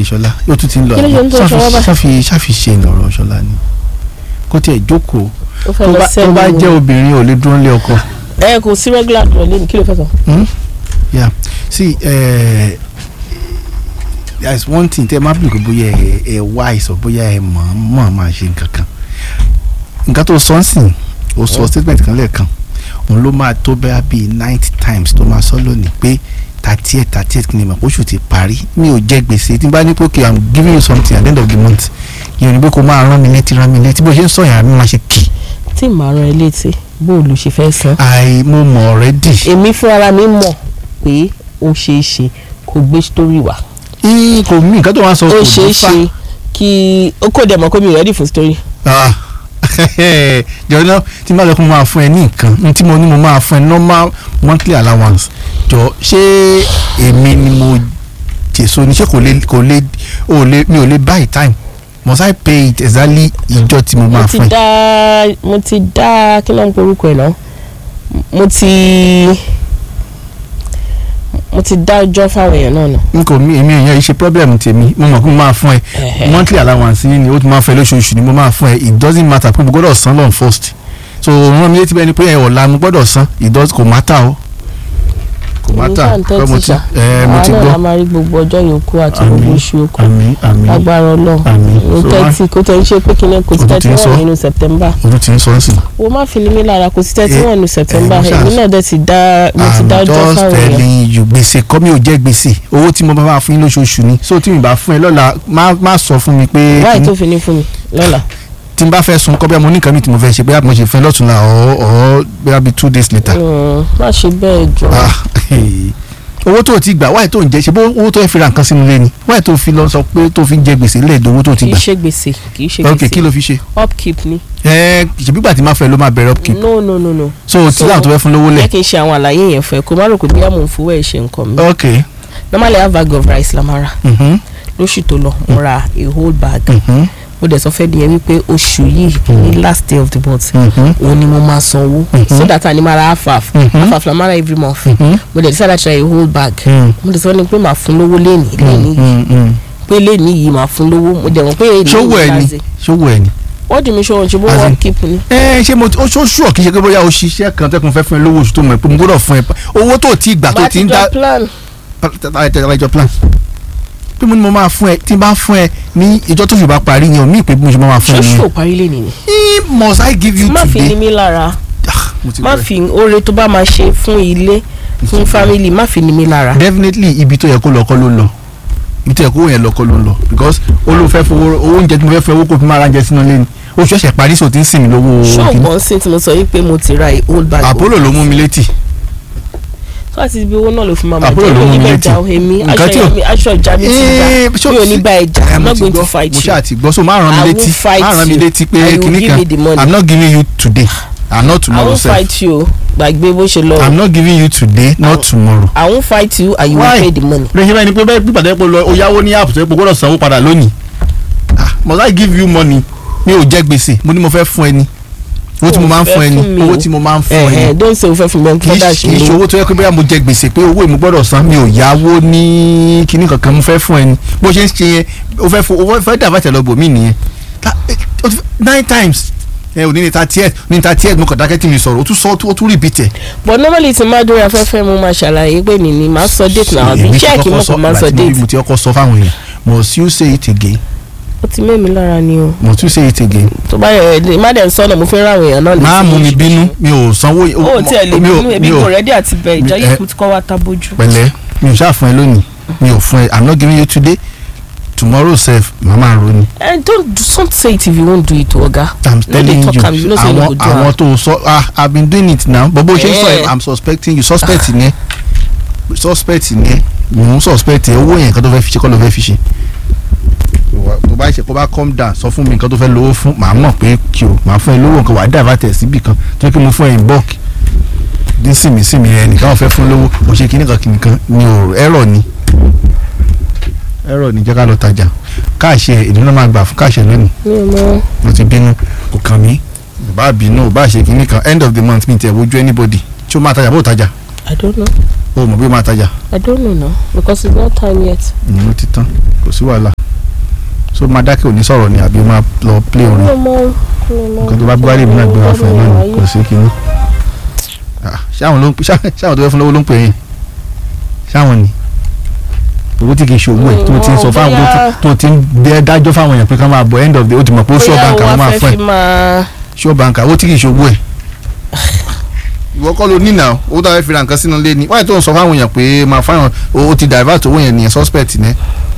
ṣọlá yóò tún ti ń lọ Kí ló ṣe ń tó Ṣáfi- Ṣọlá báyìí? ṣáfi ṣáfi ṣe ìnọ̀rọ̀ ṣọlá ni kó tiẹ̀ jókòó ó fẹ́ tó lọ bá- tó sẹ́nu bá jẹ́ obìnrin ò lè dúró lé ọkọ. ẹ kò sí regular dùn lẹ́nu kí ló fẹ́ sọ. Hmm? yeah see uh, there is one thing tẹ máa bí kò bóyá ẹ ẹ wise or bóyá ẹ mọ̀ mọ̀ máa ṣe nǹkan kan nǹkan tó sọ ń sìn ó sọ statement kan lẹ́ẹ̀kan òun ló máa tó bẹ́ẹ̀ bíi ninety times tó máa sọ lónìí pé thirty eight thirty eight kìnìún oṣù ti parí mi ò jẹ gbèsè tí n bá ní pé okay i'm giving you something at the end of the month yìí ò ní pé kó máa rán mi létí rán mi létí bó ṣe ń sọ yàrá mi máa ṣe kì tí màá rán ẹ létí bó o lò ṣe fẹ́ san. i mo mọ̀ already. èmi fúnra mi mọ̀ pé ó ṣeé ṣe kó gbé story wá. Ih, kò mí nǹkan tó wá sọ ó kò ṣeé ní fà. ṣe kí ó kò dẹ̀ mọ̀ pé mi ò ready fún story. Ah, jọ náà tí n bá lọ kó mo máa fún ẹ ní nǹkan ní tí mo ní mo máa fún ẹ normal monthly allowance jọ ṣé èmi ni mo jèso ni ṣé kò lè kò lè ò lè mi ò lè buy time must I pay it exactly ìjọ tí mo mo máa ti fún ẹ. dá mo ti dá kí ló ń porúkọ ẹ̀ náà mo ti mo ti dá ọjọ́ fáwọn èèyàn náà nà. n kò mí èmi èèyàn yìí ṣe problem tèmi mo mọ̀ pé mo máa fún ẹ Ẹ̀hẹ̀. monthly allowance yìí ni ó ti máa fẹ́ lóṣooṣù ni mo máa fún ẹ it doesn't matter pé mo gbọ́dọ̀ san lọ́n first so rán mi létí bẹ́ẹ̀ ni pé ẹ ọ̀la mo gbọ́dọ̀ san it does kò matter o kò matter pé mo ti ẹ mo ti àwọn náà la gbọ́ máa rí gbogbo ọjọ́ yòókù àti gbogbo Àmín. oṣù yòókù àmì àmì agbára ọlọ́run àmì o so tẹ́tí kò tẹ́ ń ṣe pé kíní kò sí Ọdún tẹ́tí tí ń sọ. wà nínú September ojú ti ń sọ sí. o má fi ní mi lára kò sí tẹ́tí Eh, wà nínú September mo ṣáà- èmi náà dẹ̀ ti dá mo ti I'm dá ọjọ́ just fáwọn èèyàn telling you gbèsè kọ́ mi ò jẹ́ gbèsè owó tí mo bá máa fún yín lóṣooṣù ni so tí mi bá fún ẹ lọ́la má má sọ fún mi pé wáyé kíní- tó fi ní fún mi lọ́la tí n bá fẹ́ sun kọ́ bí mo ní nǹkan mi tí mo fẹ́ ṣe bóyá mo ṣe fẹ́ lọ́túnla ọ̀ ọ̀ bóyá bíi two days later. Mm, má ṣe bẹ́ẹ̀ jọ Ah, owó tó o ti gbà wáyé tó ń jẹ ṣe bó owó tó ẹ fi ra nǹkan sínú ilé ni wáyé tó fi lọ sọ pé tó fi ń jẹ gbèsè lẹ́ẹ̀dọ̀ owó tó o ti kì í gbà. ṣe gbèsè kì í ṣe ok kí gbèsè ló fi ṣe. upkeep ni ẹ ṣèbígbà tí máa fẹ́ ló máa bẹ̀rẹ̀ upkeep. no no no no so o ti So, láwọn tó fẹ́ fún lówó jẹ́ lẹ̀. kí n ṣe àwọn àlàyé yẹn fún ẹ kó má rò pé bí àmọ̀ fowó ẹ̀ ṣe nǹkan mi ok. normally a bag of rice la máa rà mhm, lóṣù tó lọ mo ra a whole bag mhm, mo dẹ̀ sọ fẹ́ di yẹn wípé oṣù yìí ní last day of the month mhm, òun ni mo máa sanwó Mhm. so that a ní máa ra half half Mhm. half half la máa ra every month mhm, mo dẹ̀ decide to ra a whole bag mhm, mo dẹ̀ sọ ni pé màá fún lówó lẹ́nìí lẹ́nìí mhm, mhm. pé lẹ́nìí yìí màá fún lówó mo dẹ̀ mọ̀ pé èyí ṣówó ẹ ni ṣówó ẹ ni. wọ́n dì mí ṣòwò ṣe bó As in- wọ́n keep ni. ẹ ṣé mo ó ṣó ṣùọ kì í ṣe pé bóyá o ṣiṣẹ́ kan tẹ́kun fẹ́ fún ẹ lówó oṣù tó mọ̀ ẹ́ pé mo gbọ́dọ̀ fún ẹ owó tó ti gbà tó màá ti ti ń dá jọ plan tẹ̀lẹ́jọ plan pé mo ní mo máa fún ẹ tí n bá fún ẹ ní ìjọ tó ṣùgbọ́n parí yẹn o mí pé bí mo ṣe máa fún ẹ ṣóṣù ní. ò parí lẹ́nìí ni. must I give you má fi ní today. mí lára Ah, mo ti má bẹ̀rẹ̀. fi oore tó bá máa ṣe fún ilé fún family má fi ní mí lára. definitely ibi tó yẹ kó lọ kọ́ ló lọ ibi tó yẹ kó yẹn lọ kọ́ ló lọ because ó ló fẹ́ fowó owó oúnjẹ tí mo fẹ́ fẹ́ owó kó fi máa ra oúnjẹ sínú ilé ni oṣù ẹ̀ṣẹ̀ parí sò tí ń sìn mí lówó kìíní. ṣọ́ọ̀gbọ́n sí tí mo sọ yìí pé mo ti ra a whole bag. Apollo ló mú mi létí tó àti ibi owó náà ló fi máa máa Àbúrò jẹ́ ló mi ò mú ní mi bẹ́ẹ̀ létí. jà ó èmi Nǹkan aṣọ tí ò- ìyá mi aṣọ ìjà mi ti Eh, gbà ṣó- mi ò ní bá ẹ jà Eh, i'm mo not ti going to gbọ́, fight mo you. ṣáà ti gbọ́ so máa ràn I mí will létí fight máa ràn mí you. létí I pé will kìíní give kan you the money. i'm not giving you today and not i tomorrow won't sef fight you gbàgbé bó ṣe lọ i'm not giving you today not I- tomorrow. i won't fight you and you will Why? pay the money. lè ṣe báyìí ni pé bẹ́ẹ̀ pípàdé pé lọ o yáwó ní app tó yẹ pé o gbọ́dọ̀ sanwó padà lónìí ah must I give you money mi ò jẹ gbèsè mo ní mo fẹ́ fún ẹ ni owó tí mo máa ń fún ẹ ni O fẹ́ fún mi owó o. tí mo máa ń fún ẹ ẹ ẹ ni don't say o fẹ́ fún mi kì í fọ́dà ṣe ṣe kì í ṣe lówó. owó tó yẹ pé bóyá mo jẹ gbèsè pé owó èmi gbọ́dọ̀ san mi ò yáwó ní kinní kankan mo fẹ́ fún ẹ ni bó ṣe ń ṣe yẹn o fẹ́ fún o fẹ́ dàbà tẹ̀lé ọgbọ̀n mi nìyẹn Ta- eh, o ti fẹ́- nine times ẹ ò ní ní thirty eight ní thirty eight mo kàn dákẹ́ tí mi sọ̀rọ̀ o tún sọ o tún repeat ẹ̀. but normally tí máa dórí afẹ́fẹ́ mo máa ṣàlàyé pé nìní máa sọ date náà àbí Èmi ti check kọ́kọ́ mo sọ- kàn máa ìgbà sọ tí mo rí date. mo ti kọ́kọ́ sọ fáwọn èèyàn must you say it again ó ti mẹ́mi lára ni o must you say it again. tó bá yẹ ẹ má dẹ̀ ń sọ́nà mo fẹ́ ra àwọn èèyàn náà létí máa mú mi oṣù. bínú mi ò sanwó. ó tiẹ̀ lè mi ò- bínú ebi mi ò- kò rẹ́dí àti bẹ̀ ìjọ mi- yìí ẹ- kú ti kọ́ wa ta bójú. pẹ̀lẹ́ mi ò ṣáà fún ẹ lónìí mi ò fún ẹ i'm not giving you today tomorrow sef màmá ro ni and don't don't say it if you won't do it oga. i'm No dey telling talk you am, you know say you no àwọn go do àwọn am. tó sọ ah i've been doing it now but bó ṣe ń sọ ẹ Eh. i'm suspecting you suspect ni ẹ suspect ni ẹ mò ń suspect ẹ owó yẹn nǹkan tó fẹ́ fi ṣe kọ́ ló fẹ́ fi ṣe tó bá ṣe kó bá calm down sọ fún mi nǹkan tó fẹ́ lówó fún màá mọ̀ pé kí o màá fún ẹ lówó nǹkan wàá divert ẹ̀ síbì kan tó yẹ kí mo fún ẹ in bulk ní sìmì sìmì ẹ nìkan wọn fẹ́ fún lówó mo ṣe kíní kan kíní kan ni ò ẹ̀rọ ni ẹ̀rọ ni jẹ́ ká lọ tajà káàṣẹ ìdúná máa gbà fún káàṣẹ lónìí mi ò mọ mo ti bínú kò kàn mí ò bá bínú ò bá ṣe kíní kan end of the month mi tẹ̀ wojú anybody tí ó máa tajà bó tajà i don't know. o mọ̀ bí o máa tajà I don't know now because it's not time yet. ìyẹn ó ti tán kò sí wàhálà so máa dákẹ́ òní sọ̀rọ̀ ni àbí o máa lọ play orin mi ò mọ mi ò mọ. nǹkan tó bá gbárí mi náà gbé wá fún ẹ náà ni kò sí kinní. Ah, ṣáwọn ló ń pè ṣáwọn tó fẹ́ fún lọ́wọ́ ló ń pè yín ṣáwọn ni owó tí kì í ṣe owó ẹ̀ tó ti ń sọ fáwọn tó ti- tó ti ń bẹ dájọ́ fáwọn èèyàn pé ká máa bọ̀ end of the ó ti mọ̀ pé ó ṣọ́ báńkà wọn máa fún fẹ́ ẹ̀ fi máa. ṣọ́ báńkà owó tí kì í ṣe owó ẹ̀. ìwọ kọ́ ló nínà owó tó fẹ́ fi ra nǹkan sínú ilé ni wáyé tó ń sọ fáwọn èèyàn pé máa fáwọn o ti divert owó yẹn nìyẹn suspect ní.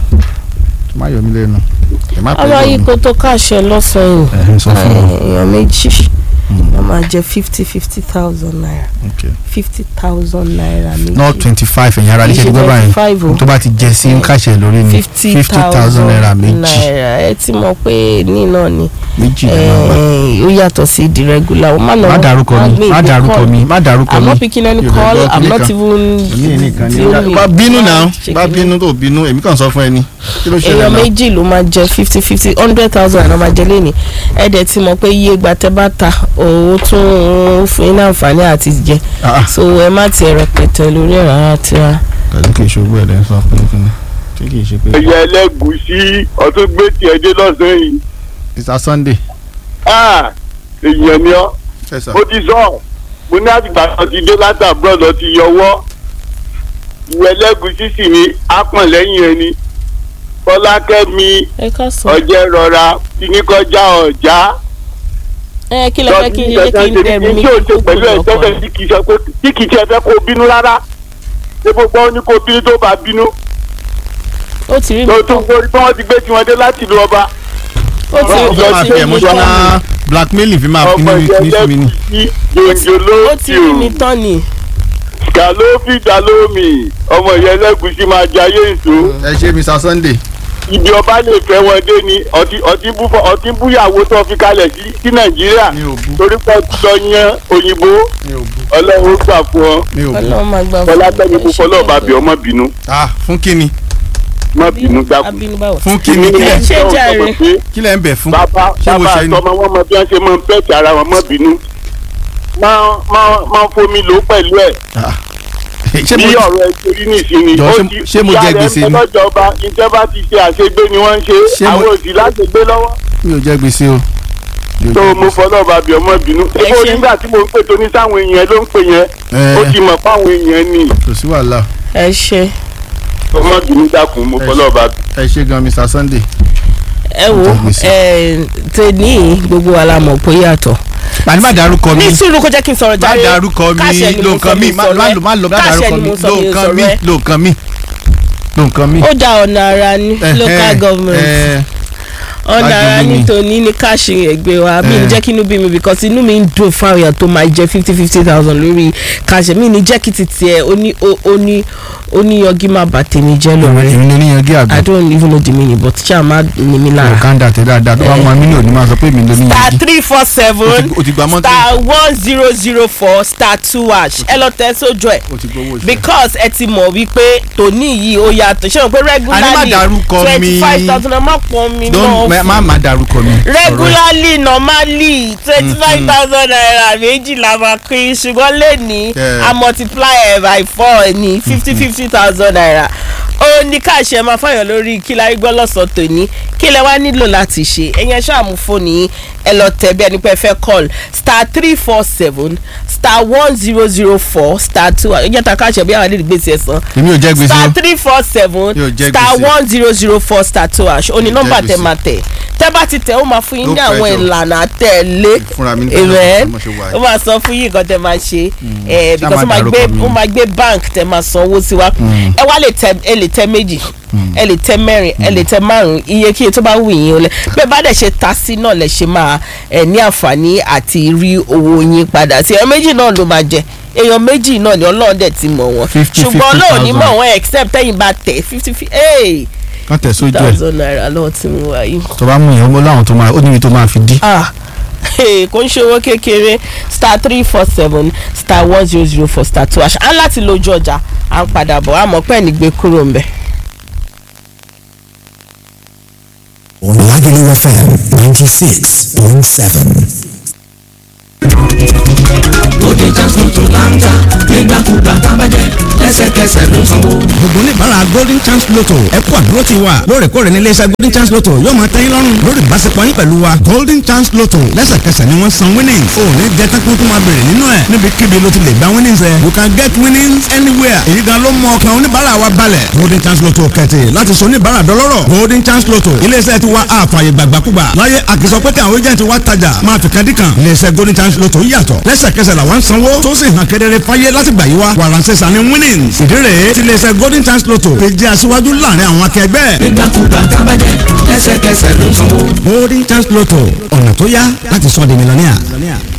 má yọ mí lẹ́nu ẹ má pẹ́ ọmọ lọ yìí mi. kó tó káṣẹ lọ́sàn-án Ẹ̀hìn, sọ fún wọn. èèyàn méjì wọ́n máa jẹ fifty fifty thousand naira Okay. fifty thousand naira méjì. not twenty five ẹ̀yìn ara Kì í léṣe ṣe gbọ́ báyìí 25 o. tó bá ti jẹ sí ń kàṣẹ lórí ni fifty thousand naira méjì naira ẹ ti mọ̀ pé ní náà ni méjì náà wà. eh, ó yàtọ̀ sí the regular o má nà má dárúkọ mi má dárúkọ mi má dárúkọ I'm mi not picking any Yorùbá call gbọ́ I'm kíní not kan. even èmi nìkan ni the only- bá bínú náà Ṣe bá kíní. bínú tó bínú èmi kàn sọ fún ẹni kí ló ṣẹlẹ̀ èèyàn náà méjì ló máa jẹ fifty fifty hundred thousand naira máa jẹ lẹ́nìí ẹ dẹ̀ ti mọ̀ pé iye ìgbà tẹ́ bá ta owó tún ń fún yín ní àǹfààní àti jẹ Ah, ah, so ẹ má tiẹ̀ rẹpẹtẹ lórí ẹ̀ rárá tíra. kàlí kì í ṣògbó ẹ̀ lẹ́ sọ pé kí ni tí kì í ṣe pé. ẹyẹ ẹlẹgùsí ọtún gbé tiẹ̀ dé lọ́sàn-án yìí Mr Sunday Ah, èèyàn ni ọ́ ẹ sọ ó ti sọ mo ní àtìgbà kan ti dé látàbúrò lọ ti yọwọ́ ìwé ẹlẹgùsí sì ni ápọ̀n lẹ́yìn ẹni fọlákẹ́mi ẹ ká sọ. ọjẹ́ rọra kíní kọjá ọ̀já ẹ kí lẹ fẹ́ kí n ṣe kí n dẹ̀ mí tí o ṣe kúkú pẹ̀lú ẹ̀ lọ́kàn. tẹ́lẹ̀ tí kì í ṣe pé tí kì í ṣe fẹ́ kó o bínú rárá ṣé gbogbo ọ ní kó o bínú tó bá bínú ó ti rí mi tó tán tún gbórí tí wọ́n ti gbé tiwọn dé láti ìlú ọba ó ti Ọlọ́run ó ọjọ́ máa ti fi rí mi emotional tán blackmailing fi máa fi ọmọ ní ní sí mi ni. ìyẹn lẹ́gùsí yòǹjò ó ti rí mi lóòtì tán ni. gà ló fi dà lómi ọmọ ìyẹn lẹ́gùsí máa jayé èso ẹ ṣe Mr Sunday ibi ọba lè fẹ́ wọn dé ni ọtí ọtí bú ọtí búyàwó tó fi kalẹ̀ sí sí nàìjíríà mi ò bú torí pé ọtí lọ yan òyìnbó mi ò bú ọlọ́run ó gbà fún ọ mi ò bú. ọlọ́run máa gbà fọlákẹ́mi kò fọlọ́ bá bí ọmọ bínú ah fún kíni má bínú dákun. abínú báwo. fún kíni kílẹ̀ Ṣé jàre? kílẹ̀ ń bẹ̀ fún bàbá ṣé mo bàbá ṣe ni. àtọmọ wọn mọ bí wọn ṣe máa ń pẹ́ẹ̀tì ara wọn má bínú máa máa máa fomi lò pẹ̀lú ẹ̀ Ah. ṣé bí mo ọ̀rọ̀ ẹ torí nìsinmi. Jọ̀ọ́, ṣé- ṣé mo jẹ gbèsè ni? ìjọba ìjọba ti ṣe àṣegbé ni wọ́n ń ṣe Ṣé mo- àwọn òsì láṣegbé lọ́wọ́. mi ò jẹ gbèsè o. Mi ò tó jẹ mo gbèsè. fọlọ́ bá bí ọmọ bínú. Ẹ ebo ṣé. nígbà tí mo ń pè tó ní sáwọn èèyàn ló ń pè yẹn Ẹ. ó ti mọ̀ fáwọn èèyàn ni kò sí wàhálà ẹ ṣe ọmọ bínú dákun mo Ẹ fọlọ́ bá bí. ẹ ṣe gan Mr Sunday. ẹ wo Jẹ gbèsè. ẹ tèmi gbogbo wa la mọ̀ pé yàtọ̀. màá ní má dárúkọ mi ní sùúrù kó jẹ́ kí n sọ̀rọ̀ má jáde. dárúkọ mi Káṣẹ ni mo ló sọ, nǹkan mi mi má sọ̀rọ̀ má ẹ. lò má lò má Káṣẹ dárúkọ ni mi mo sọ, ló mi nǹkan sọ̀rọ̀ mi ẹ. ló nǹkan mi ló nǹkan mi. ó da ọ̀nà ara ní local government ọ̀nà ara Lájọbí ní ni. tòní ní káàṣì ẹgbẹ́ wa mi ní Eh. jẹ́ kí inú bí mi because inú mi ń dùn fáwọn èèyàn tó máa jẹ fifty fifty thousand lórí káàṣì mi ní jẹ́ kí ti tiẹ̀ ó ní ó ó ní ó ní yọgí má bà tèmi jẹ́ lórí èmi ló níyan gé I àgbẹ̀ don't even know the meaning but ṣáà má ní mi lára. kàńdà tẹ dáadáa tó bá mọ amínú òní máa sọ pé èmi ló níyan star gé. three four seven o ti gba mọ́tò star one zero zero four star two hash ẹ lọ tẹ sójú ẹ o ti gbowó oṣù. because ẹ ti mọ̀ wípé tòní yìí ó yàtọ̀ ṣé o pé regularly dárúkọ mi. twenty five thousand ẹ má pọ̀ mi Don't- má náà má má dárúkọ mi. regularly normally twenty five thousand naira méjì la máa pín ṣùgbọ́n lẹ́ni Yeah. a multiply ẹ̀ by four ní fifty fifty thousand naira ó ní káàṣẹ máa fọyàn lórí kí la rí gbọ́ lọ́sàn-án tòní kí lẹ wá nílò láti ṣe ẹ̀yẹn ṣáàmù fóònù yín ẹ lọ tẹ̀ bí ẹni pé ẹ fẹ́ call star three four seven star one zero zero four star two ẹ jẹ́ ta káàṣẹ bí àwọn àdéhùn gbèsè ẹ̀sán èmi ò jẹ gbèsè star o. three four seven Yóò jẹ́ star gbèsè. one zero zero four star two hash ó ní Yóò nọ́mbà jẹ́ tẹ gbèsè. máa tẹ̀ tẹ́ bá ti tẹ̀ ó máa fún yín ní No àwọn pressure. ìlànà tẹ̀lé fúnra mi ní amen mo ṣe wà ó yìí. máa sọ fún yín nǹkan tẹ máa ṣe ẹ because ó má máa gbé dárúkọ mi. ó máa gbé bank tẹ máa san owó sí wa ẹ wá lè tẹ ẹ lè tẹ méjì ẹ lè tẹ mẹ́rin ẹ lè tẹ márùn iye kíye tó bá wù yín o lẹ bẹ́ẹ̀ bá dẹ̀ ṣe ta sí náà lẹ ṣe máa ẹ ní àǹfààní àti rí owó yín padà sí èèyàn méjì náà ló máa jẹ èèyàn méjì náà ni ọlọ́run dẹ̀ ti mọ̀ wọ́n 50, ṣùgbọ́n ọlọ́run ní 50,000. mọ̀ wọ́n except tẹ́yìn bá tẹ̀ fifty fifty kàn tẹ̀ sójú ẹ̀ thousand naira lọ́wọ́ tí mo wà yìí tó bá mú yẹn ó láwọn tó máa ó níbi tó máa fi dí. ah hey, kò ń ṣe owó kékeré star three four seven star one zero zero four star two àṣà á láti lójú ọjà à ń padà bọ̀ àmọ́ pẹ́ ní gbé kúrò ń bẹ̀. Lagelu FM 96.7. Bóde jásùn tó láńgá nígbàkúgbà tábàjẹ́ lẹ́sẹ̀kẹsẹ̀ ló sanwó. gbogbo oníbàárà golden chance lotto ẹ kú àdúró ti wa lóòrèkóòrè ní iléeṣẹ́ golden chance lotto yóò máa tẹ́yìn lọ́rùn lórí ìbáṣepọ̀ yín pẹ̀lú wa golden chance lotto lẹ́sẹ̀kẹsẹ̀ ni wọ́n san winnings ò ní jẹ́ tán kí wọ́n tún máa bèrè nínú ẹ̀ níbikíbi ló ti lè gba winnings ẹ̀ you can get winnings anywhere èyí gan ló mọ ọkàn oníbàárà wa balẹ̀ golden chance lotto kẹ̀tì láti sọ oníbàárà dọlọ́rọ̀ golden chance lotto iléeṣẹ́ ti wa àfààyè gbàgbàkúgbà láyé àkìsọ pé kí àwọn agent wa tajà máa fi kan dí kan iléeṣẹ́ golden chance lotto yàtọ̀ lẹ́sẹ̀kẹsẹ̀ làwọn ń sanwó tó sì hàn kedere fáyé láti gbà yí wa wàràǹsẹ̀ sani winnings ìdí rèé tí iléeṣẹ́ golden chance lotto fi jẹ́ aṣíwájú láàrin àwọn akẹgbẹ́. nígbàkúgbà tábàjẹ́ lẹ́sẹ̀kẹsẹ̀ ló sanwó. golden chance lotto ọ̀nà tó yá láti sọ di mílíọ̀nìà.